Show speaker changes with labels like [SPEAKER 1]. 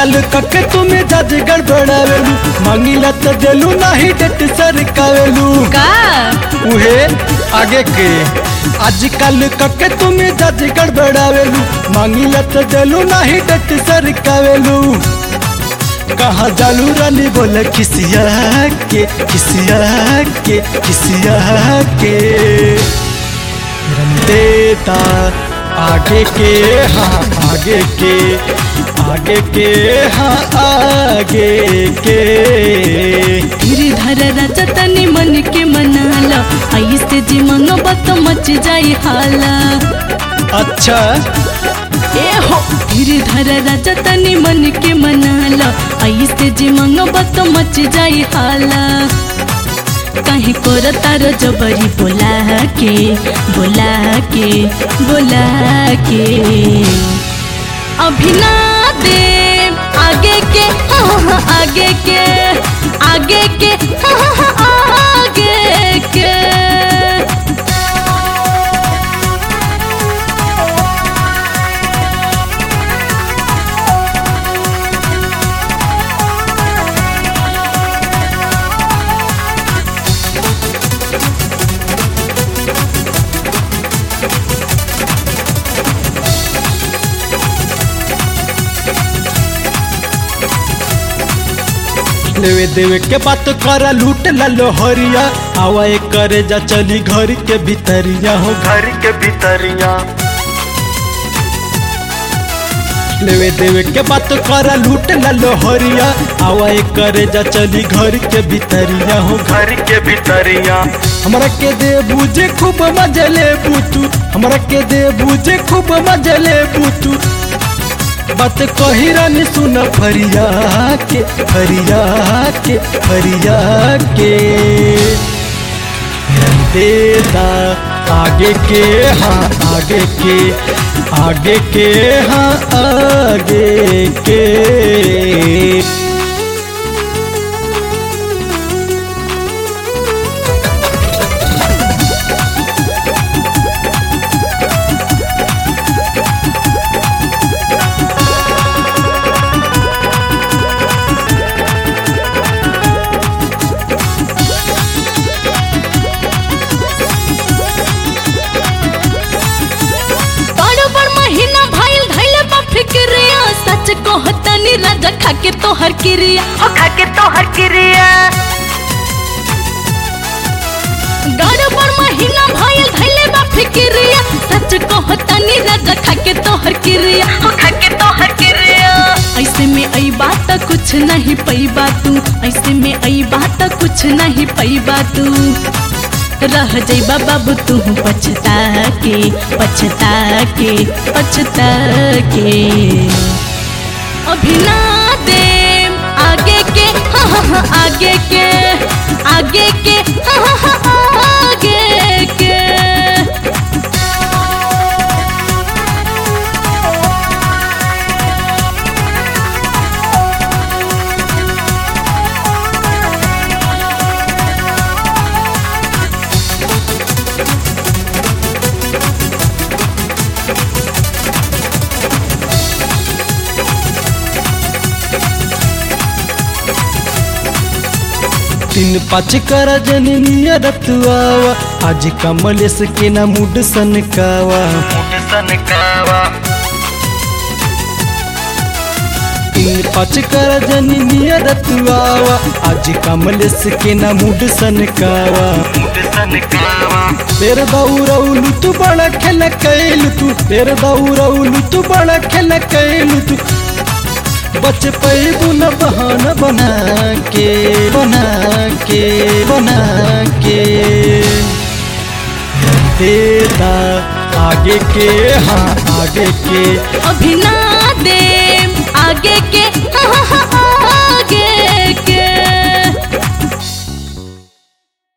[SPEAKER 1] आजकल कके तुम्हें जज गड़बड़ावेलू मांगिला तो देलू नाही डेट सरकावेलू
[SPEAKER 2] का
[SPEAKER 1] उहे आगे के आजकल कके तुम्हें जज गड़बड़ावेलू मांगिला तो देलू नाही डेट सरकावेलू कहा जालू रानी बोले किसिया के किसिया के किसिया के देता आगे के हाँ आगे के आगे के हाँ आगे के
[SPEAKER 2] गिरधर राजा तनी मन के मनाला ऐसे जी मंगबा तो मच जाई हाला
[SPEAKER 1] अच्छा
[SPEAKER 2] ए हो गिरधर राजा तनी मन के मनाला ऐसे जी मंगबा तो मच जाई हाला कहीं कोर तारो जबरी बोला के बोला के बोला के अभी ना दे आगे के हाँ हाँ आगे के आगे के हाँ हाँ आगे के
[SPEAKER 1] लेवे देवे के बात करा लूट लो हरिया आवा एक करे जा चली घर के भीतरिया हो घर के भीतरिया लेवे देवे के बात करा लूट लो हरिया आवा एक करे जा चली घर के भीतरिया हो घर के भीतरिया हमरा के दे बुझे खूब मजे ले बूतू हमरा के दे बुझे खूब मजे ले बूतू बात कही रानी सुन फरिया के फरिया के फरिया के देता आगे के हाँ आगे के आगे के हाँ आगे के
[SPEAKER 2] बड़ बड़ महीना भाईल धैले बा फिक्रिया सच कहतनी राजा खाके तोहर क्रिया ओ खाके तोहर क्रिया बड़ बड़ महीना भाईल धैले बा फिक्रिया सच कहतनी राजा खाके तोहर क्रिया ओ खाके तोहर क्रिया ऐसे में आई बात कुछ नहीं पई तू ऐसे में आई बात कुछ नहीं पई तू रह जइबा बाबू तू पछता के पछता के पछता के अभी ना दे आगे के हाँ हाँ हाँ आगे के आगे के हाँ हाँ हाँ आगे के
[SPEAKER 1] तीन पाँच कर जननिया रतुआवा आज कमलेश के ना मूड सनकावा तीन पाँच कर जननिया रतुआवा आज कमलेश के ना मूड सनकावा तेरे दौड़ौलू तू बड़ा खेल कैलू तू तेरे दौड़ौलू तू बड़ा खेल कैलू तू बच पैबू न बहाना बना के बना के बना के देता आगे के हाँ आगे के
[SPEAKER 2] अभी ना दे आगे के हाँ हाँ हाँ